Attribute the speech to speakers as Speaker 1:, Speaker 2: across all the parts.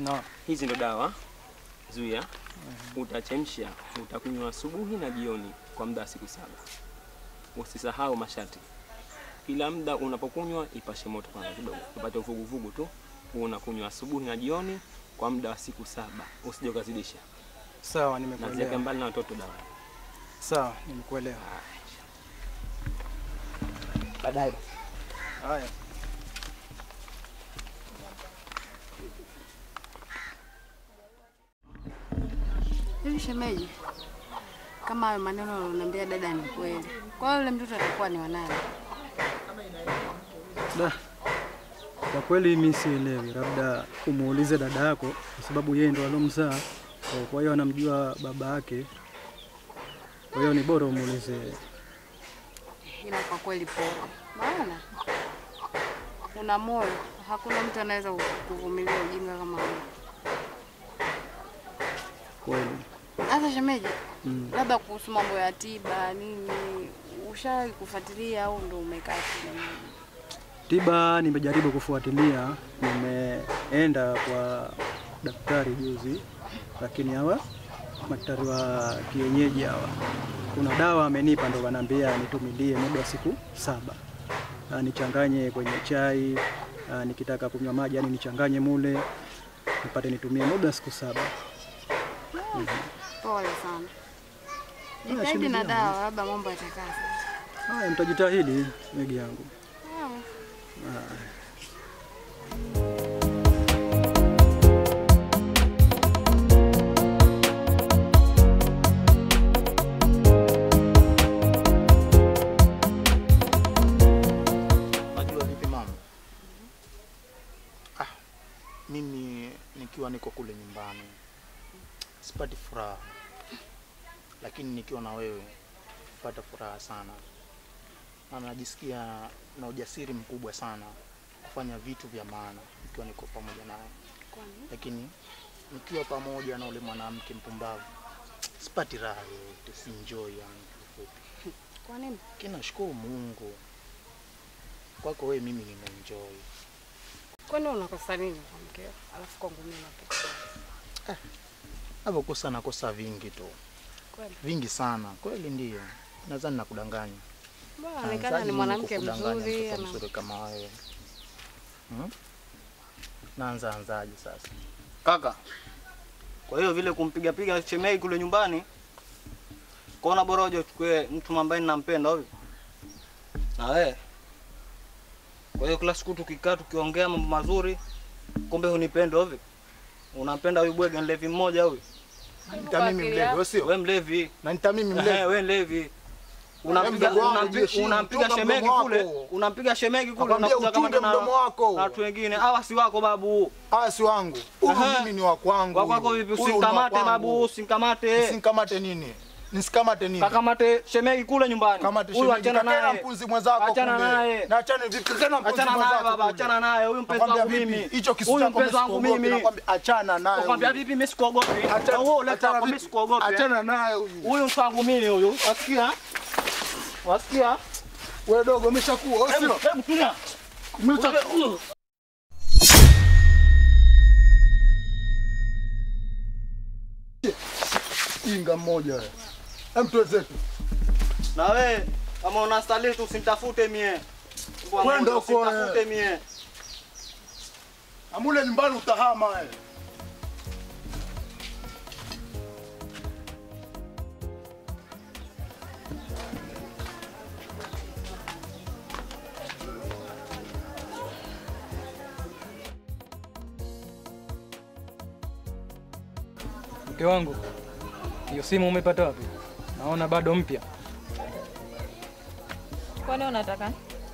Speaker 1: Naam.
Speaker 2: Hizi ndo dawa zuia, utachemsha, utakunywa asubuhi na jioni kwa muda wa siku saba. Usisahau masharti, kila muda unapokunywa ipashe moto kwanza kidogo, upate uvuguvugu tu. Unakunywa asubuhi na jioni kwa muda wa siku saba, usije ukazidisha,
Speaker 1: Sawa,
Speaker 2: na ziweke
Speaker 1: nimekuelewa.
Speaker 2: mbali na watoto dawa.
Speaker 1: Sawa, nimekuelewa.
Speaker 2: Baadaye
Speaker 1: Haya.
Speaker 3: Hivi shemeji, kama hayo maneno unaniambia dada ni kweli, kwa hiyo yule mtoto atakuwa ni wanani?
Speaker 1: Da. Kwa kweli mimi sielewi, labda umuulize dada yako kwa sababu yeye ndo alomzaa. Kwa- Kwa hiyo anamjua baba yake. Kwa hiyo ni bora umuulize.
Speaker 3: Ila kwa kweli pole, maana una moyo, hakuna mtu anaweza kuvumilia ujinga kama huo.
Speaker 1: Kweli.
Speaker 3: Sasa shemeji,
Speaker 1: Mm.
Speaker 3: labda kuhusu mambo ya tiba nini, ushawahi kufuatilia au ndo umekaa tu?
Speaker 1: Tiba nimejaribu kufuatilia, nimeenda kwa daktari juzi, lakini hawa madaktari wa kienyeji hawa, kuna dawa amenipa, ndo wanaambia nitumilie muda wa siku saba, Ah, nichanganye kwenye chai, ah, nikitaka kunywa maji yani nichanganye mule, nipate nitumie muda wa siku saba.
Speaker 3: Pole sana,
Speaker 1: Ah,
Speaker 3: jitahidi
Speaker 1: shemeji
Speaker 3: na
Speaker 1: yangu.
Speaker 3: dawa, labda mambo yatakaa sawa.
Speaker 1: Haya, mtajitahidi megi yangu.
Speaker 3: Sawa.
Speaker 1: Ah.
Speaker 4: Najua vipi mama? Ah, mimi nikiwa niko kule nyumbani sipati furaha, lakini nikiwa na wewe pata furaha sana, na najisikia na ujasiri mkubwa sana kufanya vitu vya maana nikiwa niko pamoja nawe, lakini nikiwa pamoja na ule mwanamke mpumbavu sipati raha yoyote, si enjoy yani kifupi.
Speaker 3: Kwa nini?
Speaker 4: Kinashukuru Mungu kwako wewe, mimi nimeenjoy.
Speaker 3: Kwani unakosa nini kwa mkeo? Alafu kwangu mimi nakosa.
Speaker 4: Navyokosa nakosa vingi tu,
Speaker 3: Kweli.
Speaker 4: vingi sana kweli, ndio nadhani nakudanganya.
Speaker 3: Mbona
Speaker 4: Naanzaje
Speaker 3: anaonekana ni
Speaker 4: mimi
Speaker 3: mwanamke
Speaker 4: kukudanganya
Speaker 3: mzuri,
Speaker 4: mtoto
Speaker 3: ana
Speaker 4: mzuri kama wewe hmm? Naanza anzaje sasa?
Speaker 5: Kaka, kwa hiyo vile kumpiga piga chemei kule nyumbani, kaona bora uje uchukue mtu ambaye ninampenda hivi na wewe. Kwa hiyo kila siku tukikaa tukiongea mambo mazuri, kumbe hunipendi hivi. Unampenda huyu bwege mlevi mmoja huyu.
Speaker 4: Nita mimi mlevi, wewe sio?
Speaker 5: Wewe mlevi.
Speaker 4: Na nita mimi
Speaker 5: Eh,
Speaker 4: mlevi.
Speaker 5: wewe mlevi. Unampiga
Speaker 4: mdogo wangu,
Speaker 5: unampi-
Speaker 4: jiheshimu,
Speaker 5: unampiga
Speaker 4: chunga
Speaker 5: shemegi
Speaker 4: mdomo
Speaker 5: kule,
Speaker 4: wako.
Speaker 5: unampiga shemegi kule
Speaker 4: Nakwambia
Speaker 5: unakuja kama
Speaker 4: uchunge
Speaker 5: na
Speaker 4: mdomo wako.
Speaker 5: na watu wengine. Hawa si wako babu.
Speaker 4: Hawa si wangu. Huyu
Speaker 5: Aha.
Speaker 4: mimi ni wa kwangu.
Speaker 5: Wako wako
Speaker 4: huyu.
Speaker 5: vipi?
Speaker 4: Huyu ni wa
Speaker 5: Usimkamate
Speaker 4: kwangu.
Speaker 5: babu, usimkamate.
Speaker 4: Nisimkamate nini? Nisikamate nini?
Speaker 5: Kakamate shemegi kule nyumbani.
Speaker 4: Kamate
Speaker 5: Huyu
Speaker 4: shemeji.
Speaker 5: achana
Speaker 4: Kakena
Speaker 5: naye.
Speaker 4: mpuzi mwenzako
Speaker 5: Achana
Speaker 4: kule.
Speaker 5: naye.
Speaker 4: Na achane vipi? Kakena mpuzi
Speaker 5: Achana naye
Speaker 4: mwenzako
Speaker 5: baba,
Speaker 4: kule.
Speaker 5: achana naye. Huyu mpenzi
Speaker 4: Nakwambia
Speaker 5: wangu
Speaker 4: vipi?
Speaker 5: mimi.
Speaker 4: Hicho kisu
Speaker 5: Huyu
Speaker 4: chako
Speaker 5: mpenzi wangu
Speaker 4: sikuogopi,
Speaker 5: mimi.
Speaker 4: nakwambia achana naye.
Speaker 5: Nakwambia
Speaker 4: huyu.
Speaker 5: vipi mimi sikuogopi.
Speaker 4: Acha-
Speaker 5: Na wewe uleta
Speaker 4: achana
Speaker 5: hapo mimi
Speaker 4: vipi?
Speaker 5: sikuogopi.
Speaker 4: Achana naye huyu.
Speaker 5: Huyu mtu wangu mimi huyu. Wasikia? Wasikia?
Speaker 4: Wewe dogo umeshakuwa, wewe
Speaker 5: Hebu
Speaker 4: sio?
Speaker 5: hebu tulia.
Speaker 4: Umeshakuwa. Inga mmoja wewe. Hem tuwezetu.
Speaker 5: Na wewe kama unastahili tu usinitafute mie. Mbwa
Speaker 4: Kwenda
Speaker 5: moja,
Speaker 4: huko, eh.
Speaker 5: Usinitafute mie.
Speaker 4: Amule nyumbani utahama wewe.
Speaker 1: Mke wangu, hiyo simu umepata wapi? Naona bado mpya.
Speaker 6: Kwani unataka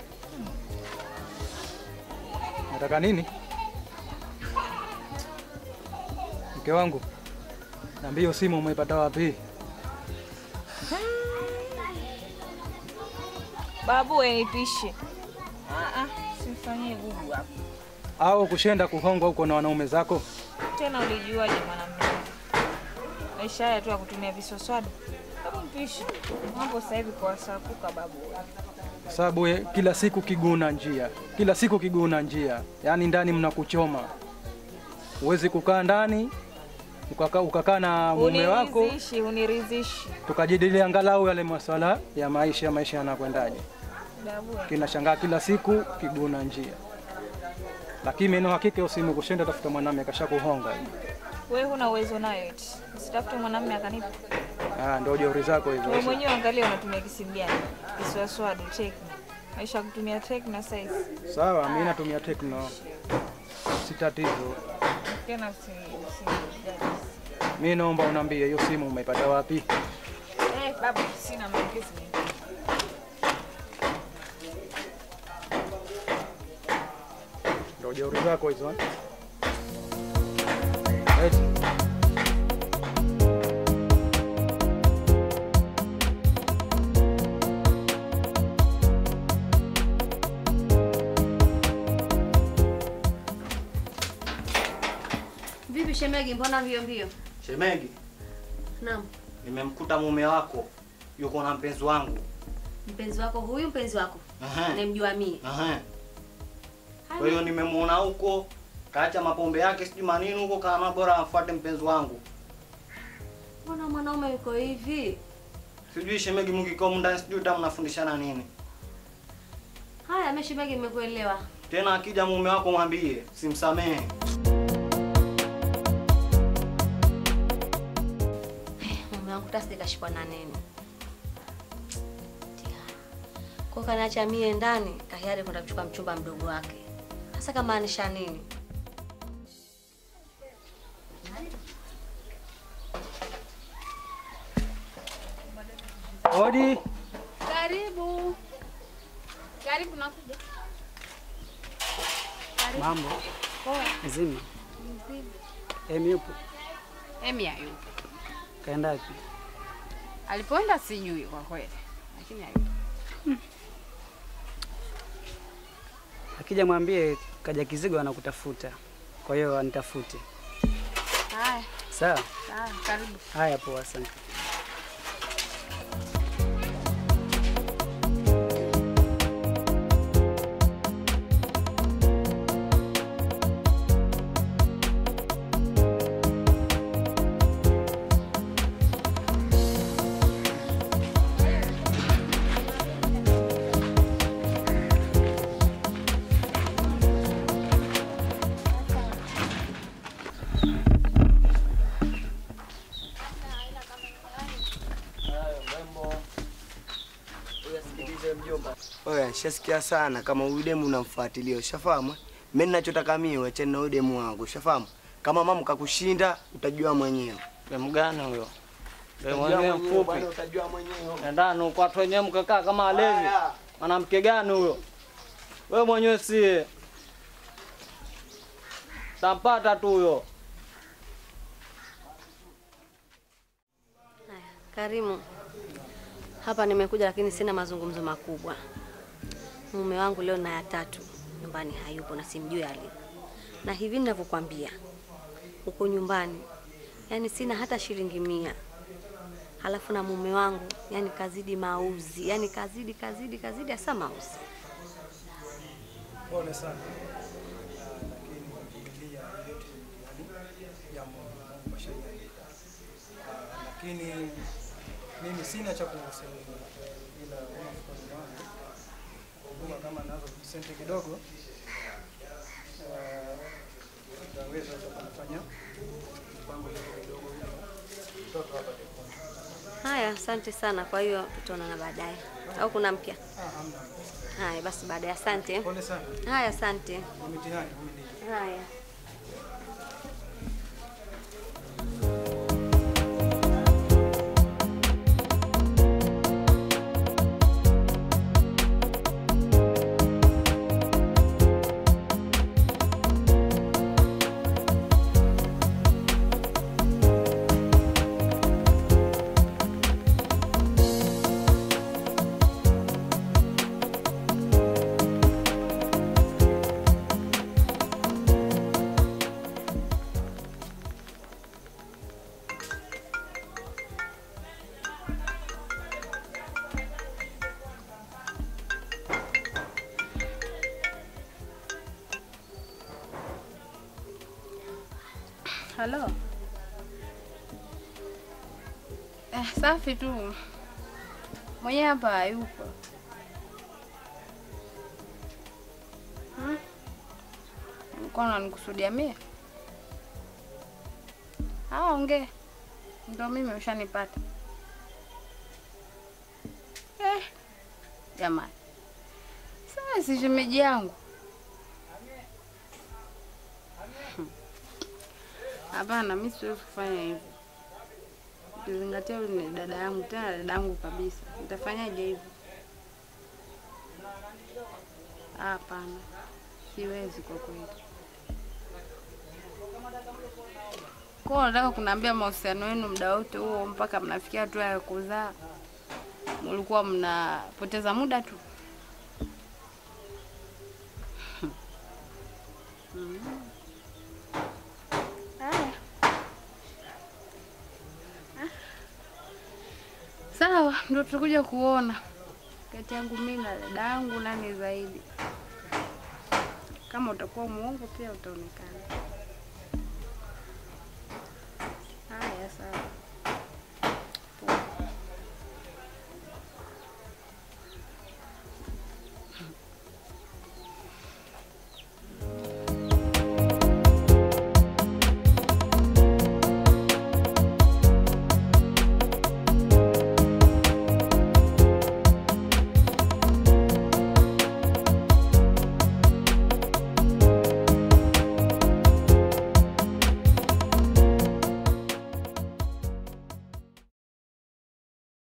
Speaker 1: Nataka nini? Mke wangu, niambie hiyo simu umepata wapi?
Speaker 6: babu? We nipishe. Ah, ah, simfanyie gugu hapo
Speaker 1: Au kushenda kuhongwa huko na wanaume zako?
Speaker 6: tena. Ulijuaje mwanamume? Maisha haya tu ya kutumia visoswado. Hebu mpishe mambo sasa hivi kwa wasakuka babu.
Speaker 1: Sababu ye- kila siku kiguna njia, kila siku kiguna njia, yaani ndani mnakuchoma. Huwezi kukaa ndani ukakaa ukakaa na mume wako
Speaker 6: Uniridhishi, uniridhishi.
Speaker 1: tukajadilia angalau yale masuala ya maisha, maisha yanakwendaje.
Speaker 6: Babu,
Speaker 1: Kinashangaa kila siku kiguna njia, lakini mimi na hakika usimu kushinda tafuta mwanamume kashakuhonga.
Speaker 6: wewe huna uwezo nayo eti. Usitafute mwanamume akanipa.
Speaker 1: Ah, ndio jeuri zako
Speaker 6: Wewe
Speaker 1: hizo.
Speaker 6: mwenyewe angalia unatumia kisimu gani? Kiswaswadu, Tecno. Maisha ya kutumia Tecno sasa hivi.
Speaker 1: Sawa, mimi natumia Tecno, si tatizo.
Speaker 6: Tena usi usi.
Speaker 1: Mimi naomba unambie hiyo simu umeipata wapi?
Speaker 6: Eh, babu, sina maongezi mengi.
Speaker 1: Ndio jeuri zako hizo. eh? Eti.
Speaker 7: Vipi shemegi, mbona mbio mbio?
Speaker 5: Shemegi,
Speaker 7: Naam,
Speaker 5: nimemkuta mume wako yuko na mpenzi wangu.
Speaker 7: mpenzi wako huyu, mpenzi wako
Speaker 5: Aha.
Speaker 7: namjua mie.
Speaker 5: Aha. Kwa hiyo nimemuona huko kaacha mapombe yake sijui manini huko, kama bora afuate mpenzi wangu.
Speaker 7: Mbona mwanaume yuko hivi?
Speaker 5: Sijui shemegi, mkikao ndani sijui ta mnafundishana nini.
Speaker 7: Haya, mimi shemegi, nimekuelewa.
Speaker 5: Tena akija mume wako mwambie simsamehe.
Speaker 7: Mume wangu tasi kashikwa na nini? Kwa kaniacha mie ndani, kahiari kwenda kuchukua mchumba mdogo wake. Sasa kamaanisha nini?
Speaker 1: Odi.
Speaker 3: Karibu. Karibu nakuja.
Speaker 8: Mambo
Speaker 3: Poa.
Speaker 8: mzima.
Speaker 3: Mzima.
Speaker 8: Emi yupo?
Speaker 3: Emi hayupo.
Speaker 8: Kaenda wapi?
Speaker 3: Alipoenda sijui kwa kweli. Lakini hayupo.
Speaker 8: Akija mwambie kaja Kizigo anakutafuta, kwa hiyo anitafute.
Speaker 3: Haya,
Speaker 8: Sawa?
Speaker 3: sawa, karibu.
Speaker 8: Haya, poa, asante.
Speaker 9: Oya, nishasikia sana kama huyu demu unamfuatilia, ushafahamu? Mimi ninachotaka mimi uachane na huyu demu wangu, ushafahamu? Kama mama kakushinda utajua mwenyewe.
Speaker 5: Demu gani huyo? Demu
Speaker 9: Utajua
Speaker 5: mwenyewe
Speaker 9: mwenyewe bwana,
Speaker 5: mfupi.
Speaker 9: utajua mwenyewe.
Speaker 5: Endani huko watu wenyewe mkakaa kama walevi.
Speaker 9: Haya.
Speaker 5: Mwanamke gani huyo? Wewe mwenyewe si tampata tu huyo.
Speaker 7: Haya, Karimu, hapa nimekuja lakini sina mazungumzo makubwa. Mume wangu leo na ya tatu nyumbani hayupo na simjui alipo, na hivi ninavyokwambia, huko nyumbani yani sina hata shilingi mia, halafu na mume wangu yani kazidi mauzi, yani kazidi kazidi kazidi hasa mauzi.
Speaker 1: Pole sana. Ah, Lakini vumilia yote yani ya Mungu, Mungu kashaandika. Ah, Lakini mimi sina cha kusema ila kama mfano wangu huduma kama nazo senti kidogo ah, naweza kufanya mpango kidogo hiyo mtoto hapa
Speaker 7: Haya, asante sana. Kwa hiyo tutaonana baadaye, au kuna mpya?
Speaker 1: Ah, hamna.
Speaker 7: Haya basi, baadaye. Asante.
Speaker 1: Pole sana.
Speaker 7: Haya, asante.
Speaker 1: Ni mitihani, vumilia.
Speaker 7: Haya.
Speaker 3: Halo. Eh, safi tu. Mwenye hapa hayupo. Hmm? Ulikuwa unanikusudia mie? Ah, ongea. Ndio mimi ushanipata. Eh, jamani. Sasa si shemeji yangu. Hapana, mimi siwezi kufanya hivyo. Ukizingatia huyu ni dada yangu, tena dada yangu kabisa. Nitafanyaje hivyo? Hapana, siwezi kwa kweli. Kwa hiyo unataka kuniambia mahusiano yenu muda wote huo mpaka mnafikia hatua ya kuzaa, mlikuwa mnapoteza muda tu? Mm. Haya. Ah. Sawa, ndio tutakuja kuona kati yangu mimi na dada yangu nani zaidi. Kama utakuwa muongo pia utaonekana. Haya, sawa.